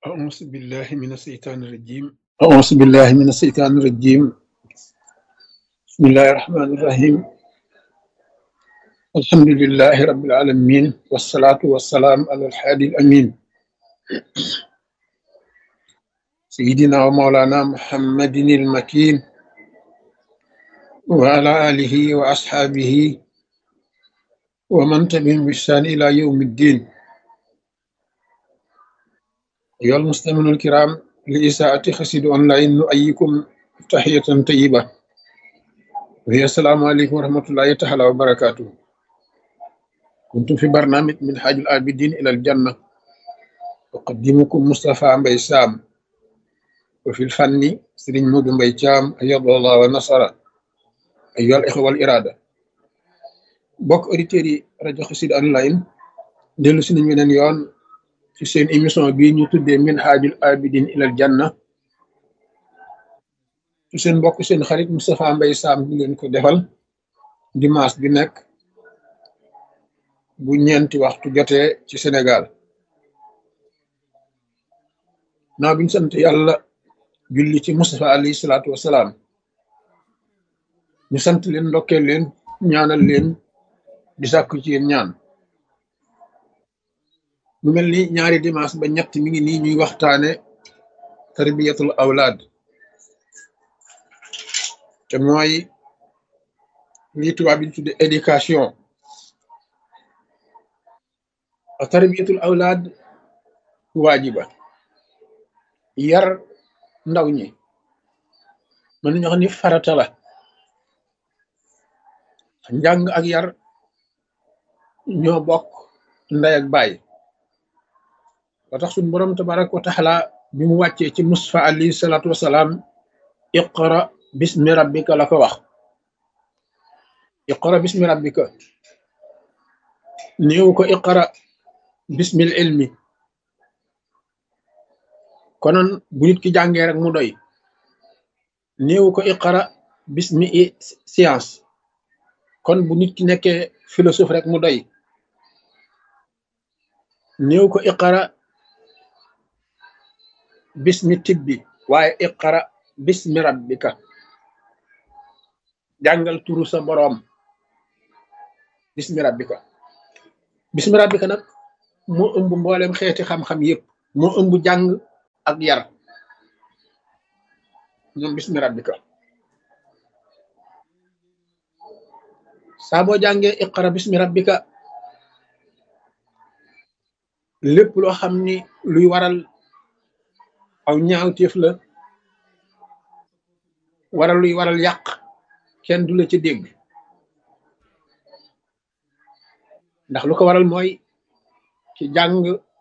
أعوذ بالله من الشيطان الرجيم أعوذ بالله من الشيطان الرجيم بسم الله الرحمن الرحيم الحمد لله رب العالمين والصلاة والسلام على الحادي الأمين سيدنا ومولانا محمد المكين وعلى آله وأصحابه ومن تبعهم بإحسان إلى يوم الدين أيها المستمعون الكرام لإساءة خسيد أونلاين نؤيكم تحية طيبة وهي السلام عليكم ورحمة الله تعالى وبركاته كنتم في برنامج من حاج العابدين إلى الجنة أقدمكم مصطفى مبي سام وفي الفن سرين مود مبي شام أيض الله ونصر أيها الإخوة والإرادة bokk auditeurs yi rajo Xassida online dellu si nañ weneen yoon ci seen émission bii ñu tuddee min haajul abidin ilal janna ci seen mbokk seen xarit Moustapha Mbaye Sam di leen ko defal dimanche bi nekk bu ñeenti waxtu jotee ci Sénégal naa biñ sant yàlla julli ci Moustapha alayhi salaatu wasalaam ñu sant leen ndokkeel leen ñaanal leen di sàkku ci yéen ñaan mu mel ni ñaari dimanche ba ñett mi ngi nii ñuy waxtaane tarbiyatul awlaad te mooy lii tubaab bi tudde éducation a tarbiyatul awlaad waajiba yar ndaw ñi mën nañu wax ni farata la njàng ak yar ñoo bokk ndey ak baay ba tax suñ boroom tabaraka wa taala bi mu wàccee ci Mustafa alayhi salaatu wasalaam iqra bismi rabbika la ko wax iqra bismi rabbika néew ko iqra bismil ilmi konoon bu nit ki jàngee rek mu doy néew ko iqra bismi science kon bu nit ki nekkee philosophe rek mu doy néew ko iqara bismi tibbi waaye iqara bismi rabbika jàngal turu sa boroom bismi rabbika bismi rabbika nag moo ëmb mboolem xeeti xam-xam yépp moo ëmb jàng ak yar ñoom bismi rabbika saa boo jàngee iqara bismi rabbika lépp loo xam ni luy waral aw ñaawteef la waral luy waral yàq kenn du la ci dégg ndax lu ko waral mooy ci jàng